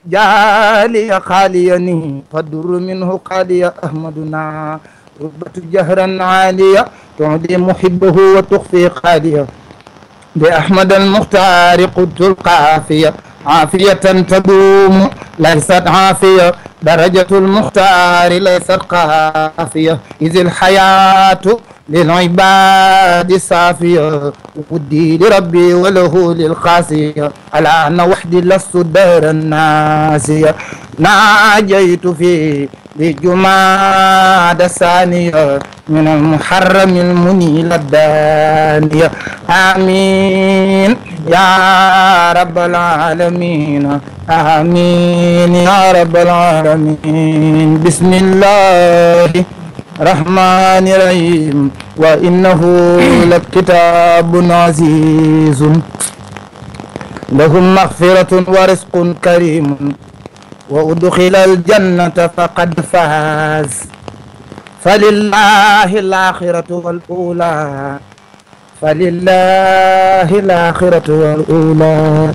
جالي خاليني فالدر منه قالي أحمدنا ربة جهرا عالية تعدي محبه وتخفي قالية بأحمد المختار قلت القافية عافية تدوم ليست عافية درجة المختار ليست قافية إذ الحياة للعباد صافية ودي لربي وله للقاسية على أن وحدي لست دار الناسية ناجيت في لجماد الثانية من المحرم المنيل الدانية آمين يا رب العالمين آمين يا رب العالمين بسم الله الرحمن الرحيم وإنه لكتاب عزيز لهم مغفرة ورزق كريم وأدخل الجنة فقد فاز فلله الآخرة والأولى فلله الآخرة والأولى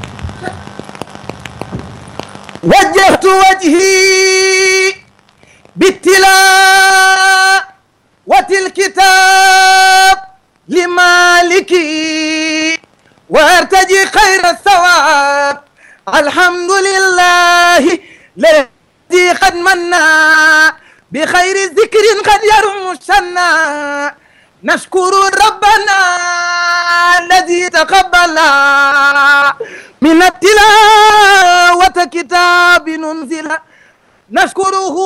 وجهت وجهي بالتلاوة الكتاب لمالكي وارتجي خير الثواب الحمد لله الذي قد منا بخير ذكر قد يرم السنا نشكر ربنا الذي تقبل من التلاوة كتاب ننزل نشكره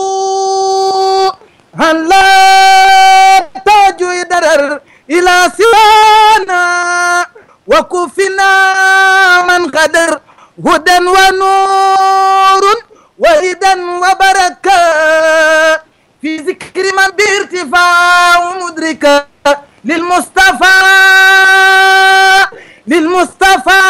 هل لا تاج درر إلى سوانا وكفنا من قدر هدى ونور وردا وبركة في ذكر من بارتفاع مدركة للمصطفى للمصطفى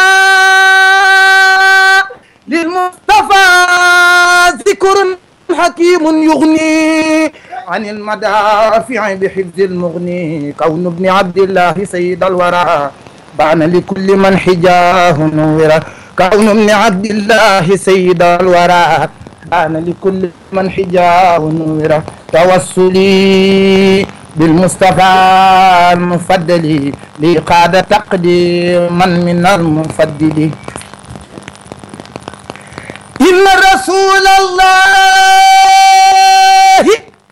للمصطفى ذكر حكيم يغني عن المدافع بحفظ المغني كون ابن عبد الله سيد الورى بان لكل من حجاه نورا كون ابن عبد الله سيد الورى بان لكل من حجاه نورا توسلي بالمصطفى المفضل لقاد تقديما من المفضل إن رسول الله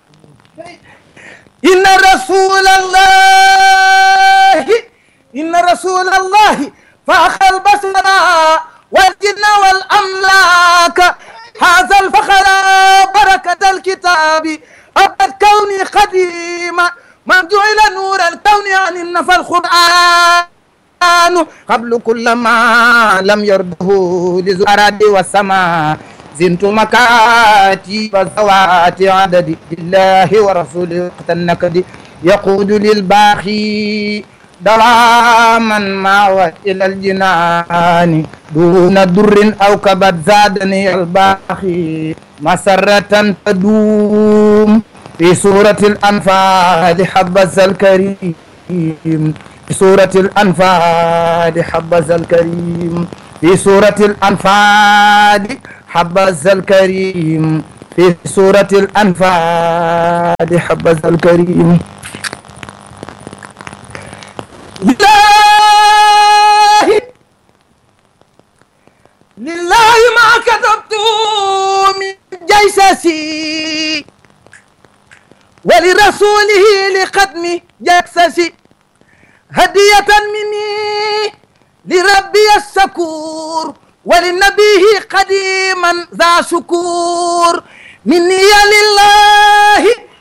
إن رسول الله إن رسول الله فأخ البشر والجن والأملاك هذا الفخر بركة الكتاب أبد كوني قديما ما جعل نور الكون عن النفى القرآن قبل كل ما لم يرده لزراد والسماء زنت مكاتب ذوات عدد لله ورسوله وقت النكد يقود للباخي دواما ما إلى الجنان دون در أو كبد زادني الباخي مسرة تدوم في سورة الأنفال حبذا الكريم في سورة الأنفال حبذا الكريم في سورة الأنفال حبذا الكريم في سورة الأنفال حبذا الكريم لله لله ما كتبت من جيسسي ولرسوله لختم جسسي هدية مني لربي الشكور ولنبيه قديما ذا شكور مني لله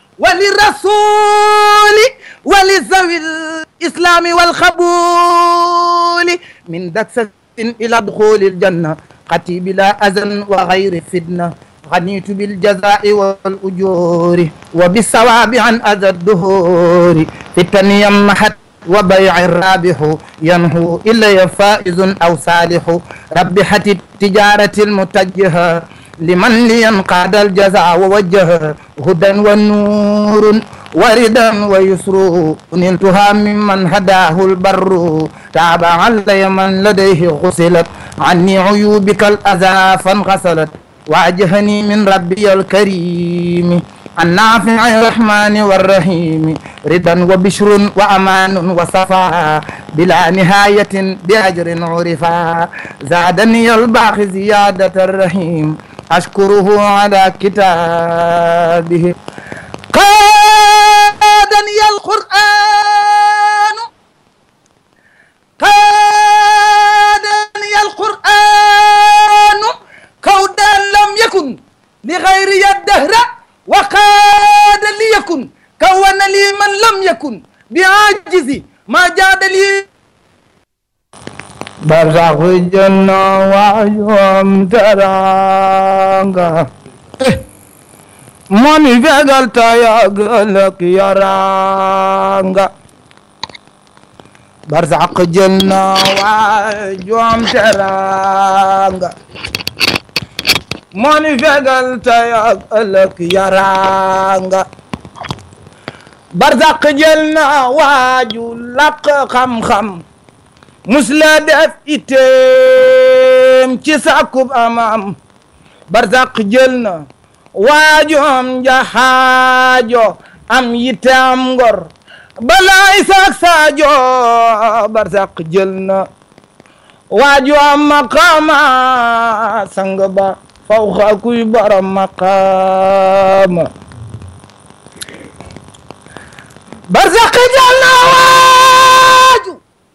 وللرسول ولذوي الإسلام والقبول من دكسة إلى دخول الجنة قتي بلا أذى وغير فتنة غنيت بالجزاء والأجور وبالثواب عن أذى الدهور في التنية محت وبيع الرابح ينهو إلا فائز أو صالح ربحت التجارة المتجهة لمن لينقاد الجزاء ووجه هدى ونور وردا ويسر نلتها ممن هداه البر تاب علي من لديه غسلت عني عيوبك الأذى فانغسلت واجهني من ربي الكريم النافع الرحمن والرحيم رضا وبشر وأمان وصفاء بلا نهاية بأجر عرفا زادني الباقي زيادة الرحيم أشكره على كتابه قادني القرآن قادني القرآن كودا لم يكن لغيري الدهر وقاد ليكن كون لي من لم يكن بعاجزي ما جاد لي برزخ الجنة وعيوم ترانغا ماني فقل تياغلك يرانغا برزخ الجنة وعيوم ترانغا moo ni fegal tey ak ëllëg yaraanga barzaq jël na waaju làq xam-xam mus la def iteem ci sàkkub amam barzaq jël na waaju am jaxaajo am yitte am ngor balaay saak saajo barzaq jël na waaju am maqaama sang ba fawxa kuy borom maqaama barzaqi jal na waaju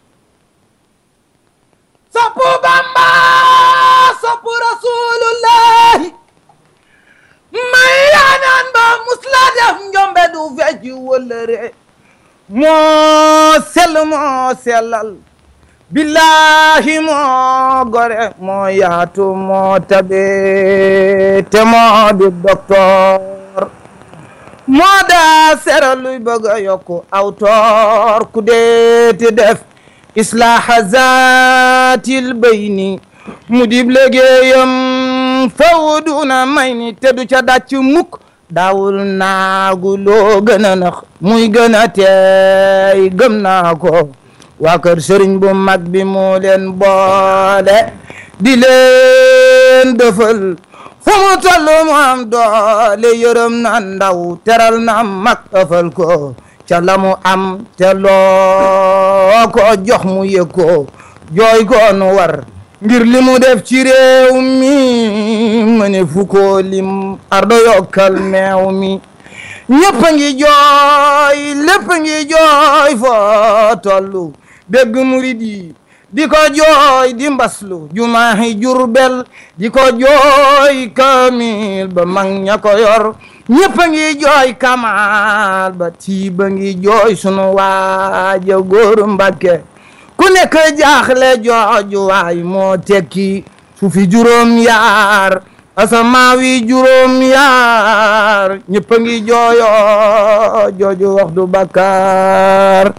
soppu bamba soppu rasulullahi may yaanaan ba musla def njombe du fecc wëllëre moo sell moo sellal billahi moo gore moo yaatu moo tabe te moo di docteur moo daa sera luy bëgg a yokku aw toor ku deeti def islaaha zaatil bayni mu dib liggéeyam fawduna may ni te du ca dàcc mukk daawul naagu loo gën a nax muy gën a teey gëm naa ko waa kër sëriñ bu mag bi moo leen boole di leen dëfal fu mu toll mu am doole yërëm na ndaw teral na mag ëfal ko ca la mu am te loo ko jox mu yëg ko jooy ko nu war ngir li mu def ci réew mi ma ne fu ko lim ardo yokkal meew mi ñëpp a ngi jooy lépp a ngi jooy foo tollu dégg murid yi di ko jooy di mbaslu jumaahi jurbel di ko jooy kamil ba mag ña ko yor ñëpp a ngi jooy kamal ba tiiba ngi jooy sunu waaja góor Mbàkke ku nekk jaaxle jooju waay moo tekki su fi juróom yaar asamaawi juróom yaar ñëpp a ngi jooyo jooju wax du bakkaar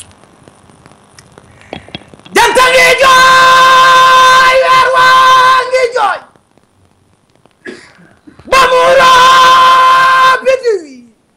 janta ngi jooy weer waa ngi jooy ba mu roo biti wi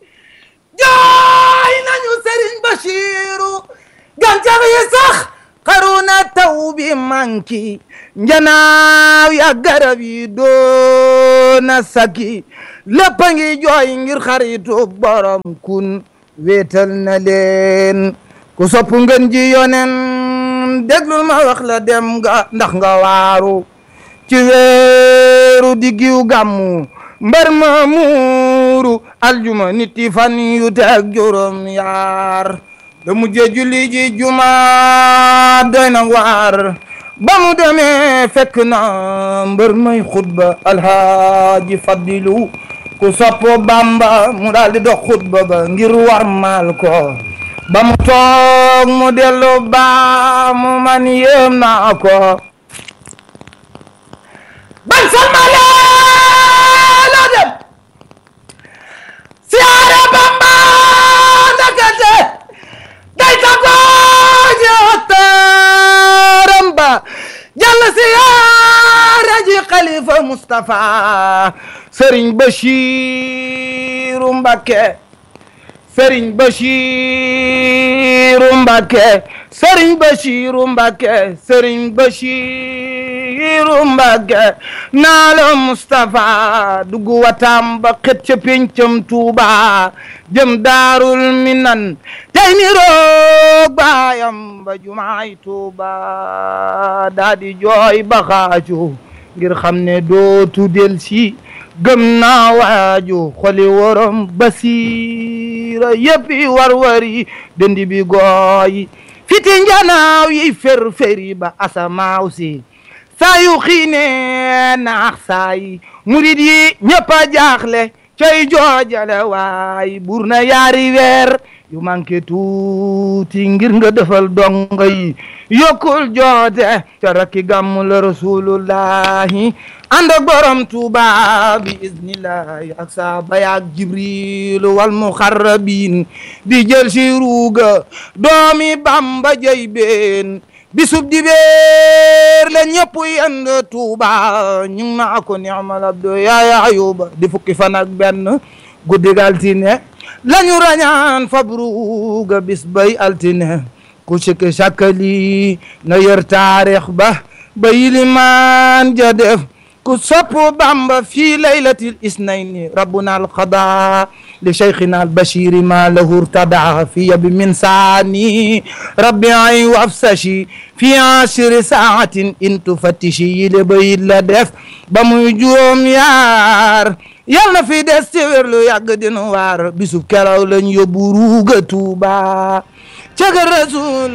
jooy nañu Sëriñ Bachiru gàncax yi sax xaru na taw bi manki njanaaw ya garab yi doona saki lépp a ngi jooy ngir xaritu borom kun wéetal na leen ku sopp ngeen ji yonen déglul ma wax la dem nga ndax nga waaru ci weeru diggiw gàmmu mbar ma muuru aljuma niti fan yu teg juróom yaar da mujje julli ji juma doy na waar ba mu demee fekk na mbër may xutba alhaaji fadilu ku sopp bamba mu daal di dox xutba ba ngir war maal ko ba mu toog mu dellu ba mu man yéem naa ko ban salmale la dem siyaare bamba ndakate day tagooje ottaram ba jàll siyaare ji xalifa Mustapha Sëriñ Bachiru Mbakke Sëriñ Bachiru Mbakke Sëriñ Bachiru Mbakke Sëriñ Bachiru Basiiru Mbàkke naa la Mustapha dugg watam ba xet ca péncam Tuuba jëm daarul minan tey ni roog baayam ba jumaay Tuuba daa di jooy ba xaaju ngir xam ne dootu del si gëm naa waaju xoli worom basiira yëppi war-wari dëndi bi gooyi fiti njanaaw yi fer-feri ba asamaaw si saa yu xiine naax saa yi murid yi ñëpp a jaaxle coy joojale waay bur na yaari weer yu manqué tuuti ngir nga defal donga yi yokkul joote te rakki gàmmu la rasulullahi ànd ak borom tuuba bi iznillahi ak saaba yaak jibril wal muxarrabin di jël si ruuga doomi bamba jëy been bisub di beer la ñëpp yend tuuba ñu ngi naa ko ni'mal abdu yaaya ayuba di fukki fan ak benn guddi altine lañu rañaan fabruga bis bay altine ku sikki sakkali na yër taarix ba ba yilimaan ja def ku sopp bamba fii laylatil isnayni rabbuna alqada li cheikhina albashiri ma lahu irtada fiya bi minsani rabbi ay wafsashi fi ashri saatin in tufattishi yile bayit la def ba muy juróom yaar yal na fi des ci wér lu yàgg dinu waar bisub keraw lañ yóbbu ruuga tuuba caga rasul